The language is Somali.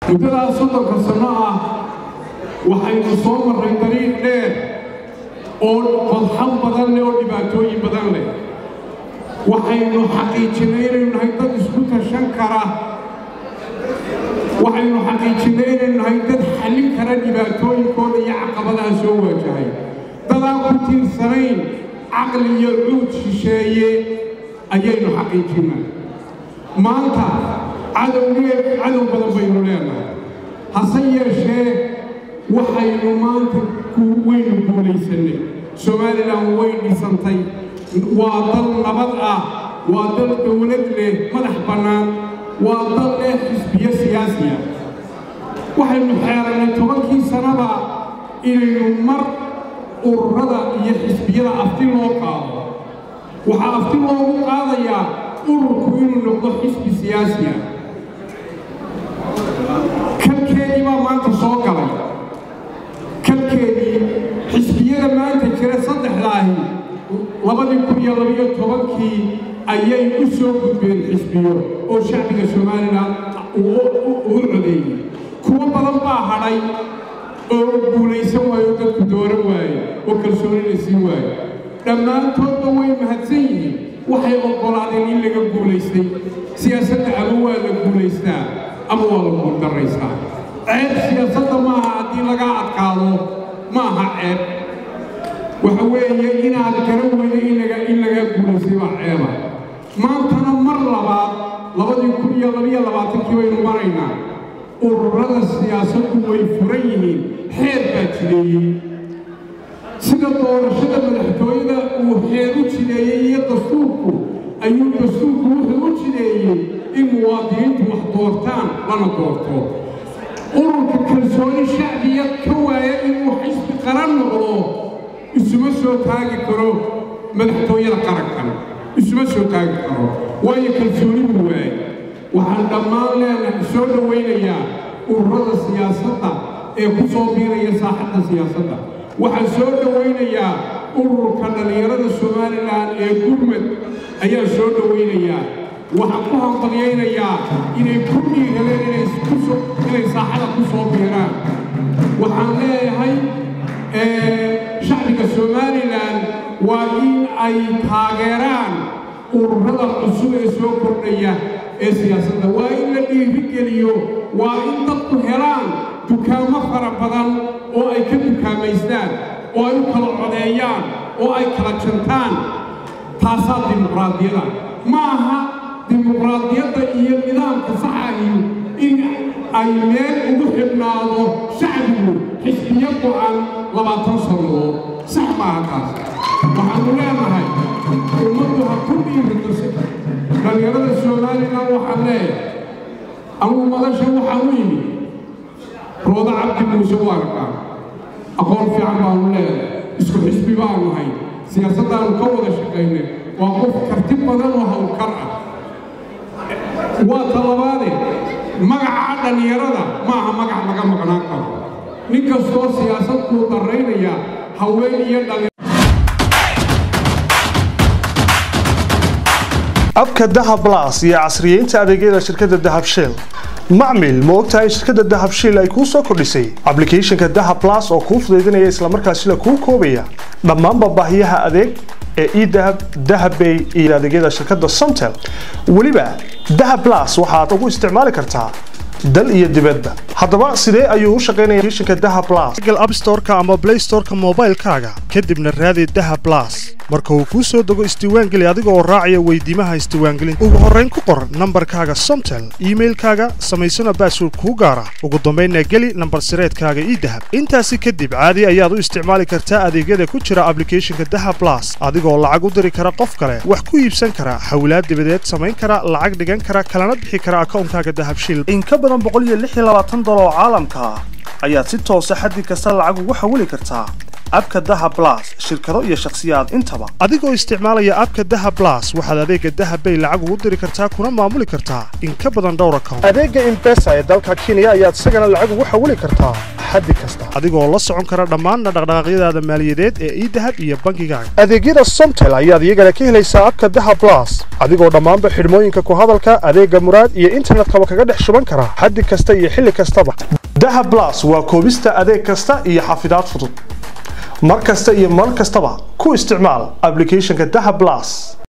muddadaas soddonka sanno ah waxaynu soo marray dariiq dheer oo fadxan badan leh oo dhibaatooyin badan leh waxaynu xaqiijinay inaynu nahay dad isku tashan kara waxaynu xaqiijinay inaynu nahay dad xallin kara dhibaatooyinkooda iyo caqabadaha soo waajahay dadaan ku tiirsanayn caqli iyo cuud shisheeye ayaynu xaqiijinnay maanta cadowgee cadow badan baynu leenahay hase yeeshee waxaynu maanta waynu guulaysannay somalilan way dhisantay waa dal nabad ah waa dal dowlad leh madax bannaan waa dal leh xisbiyo siyaasiya waxaynu xeerannay tobankii sannada inaynu mar ururada iyo xisbiyada afti loo qaado waxaa afti loogu qaadayaa ururku inuu noqdo xisbi siyaasiya kalkeedii baa maanta soo galay kalkeedii xisbiyada maanta jira saddexdaahi labadii kun iyo labiyo tobankii ayay u soo gudbeen xisbiyo oo shacbiga somalilan uu codeeyey kuwo badan baa hadhay oo guulaysan waayo oo dadku dooran waaye oo kalsooni la siin waayo dhammaantoodba way mahadsan yihiin waxay oggolaadeen in laga guulaystay siyaasadda ama waa la guulaystaa ama waa la guuldarraystaa ceeb siyaasadda maaha haddii laga adkaado ma aha ceeb waxa weeye inaad garan weyda in laga guulaystay baa ceeba maantana mar labaad labadii kun iyo labiyo labaatankii baynu maraynaa ururada siyaasaddu way furan yihiin xeer baa jideeyey sida doorashada madaxtooyada uu xeer u jideeyey iyo dastuurku ayuu dastuurku wuxuu u jideeyey in muwaadiniintu wax doortaan lana doorto ururka kalsooni shacbiya ka waaya inuu xisbi qaran noqdo isuma soo taagi karo madaxtooyada qarankan isuma soo taagi karo waayo kalsooni buu waayay waxaan dhammaan leenahay soo dhowaynayaa ururada siyaasadda ee ku soo biiraya saaxadda siyaasadda waxaan soo dhowaynayaa ururka dhallinyarada somalilan ee gurmad ayaan soo dhowaynayaa waxaan ku hambalyaynayaa inay ku dhiiradeen inay saaxada ku soo biiraan waxaan leeyahay shacbiga somalilan waa in ay taageeraan ururada cusub ee soo kordhaya ee siyaasadda waa in la dhiirigeliyo waa in dadku helaan dukaamo fara badan oo ay ka dukaamaystaan oo ay u kala codeeyaan oo ay kala jantaan taasaa dimuqraadiyada ma aha dimuqraadiyadda iyo nidaamka saxahi in ay meel ugu xidhnaado shacbigu xisbiyo go'an labaatan sannadood sax maaha taas waxaanu leenahay ummaddu ha ku dhiirito dhallinyarada somalilan waxaan leeyahay anugu madasha waxaan u yimid rooda cabdi muuse waa arkaa aqoon fiican baanu leedahay isku xisbi baanu hay siyaasaddaanu ka wada shaqaynay waa qof karti badan oo hawlkar ah waa talabaade magaca dhallinyarada maaha magac laga maqnaan karo nin kastoo siyaasad kuu darraynaya haween iyo dhalli abka dahab blas iyo casriyeynta adeegyada shirkadda dahab shell macmil ma ogtahay in shirkadda dahab shell ay kuu soo kordhisay ablicathonka dahab blas oo kuu fudaydinaya islamarkaasina kuu koobaya dhammaanba baahiyaha adeeg ee edahab dahabbay iyo adeegyada shirkadda somtel weliba dahab blas waxaad ugu isticmaali kartaa dal iyo dibadda haddaba sidee ayuu u shaqaynaya applicationka dahab blas google app store-ka ama play store-ka moobaylkaaga kadibna raadi dahab blas marka uu kuu soo dego isdiiwaangeli adiga oo raacaya weydiimaha isdiiwaangelinta ugu horrayn ku qor nambarkaaga somtel iimailkaaga samaysana baasword kuu gaara ugu dambaynna geli nambar sireedkaaga idahab intaasi kadib caadi ayaad u isticmaali kartaa adeegyada ku jira ablicathonka dahab blas adigoo lacag u diri kara qof kale wax ku iibsan kara xawlaad dibadeed samayn kara lacag dhigan kara kalana bixi kara akawnkaaga dahab shil in ka badan boqol iyo lix iyo labaatan dolar oo caalamka ah ayaad si toosa xaddi kasta lacag ugu xawili kartaa abka daha blas shirkado iyo shakhsiyaad intaba adigoo isticmaalaya abka daha blas waxaad adeega daha bay lacag ugu diri kartaa kuna maamuli kartaa in ka badan dhowr account adeega imbesa ee dalka kenya ayaad isagana lacag ugu xawili kartaa xaddi kasta adigoo la socon kara dhammaan dhaqdhaqaaqyadaada maaliyadeed ee idahab iyo bangigaaga adeegyada somtel ayaad iyagana ka helaysaa abka daha blas adigoo dhammaanba xidhmooyinka ku hadalka adeega muraad iyo internetkaba kaga dhex shuban kara xaddi kasta iyo xilli kastaba daha blas waa koobista adeeg kasta iyo xafidaad fudud mar kasta iyo mar kastaba ku isticmaal applicationka daha blas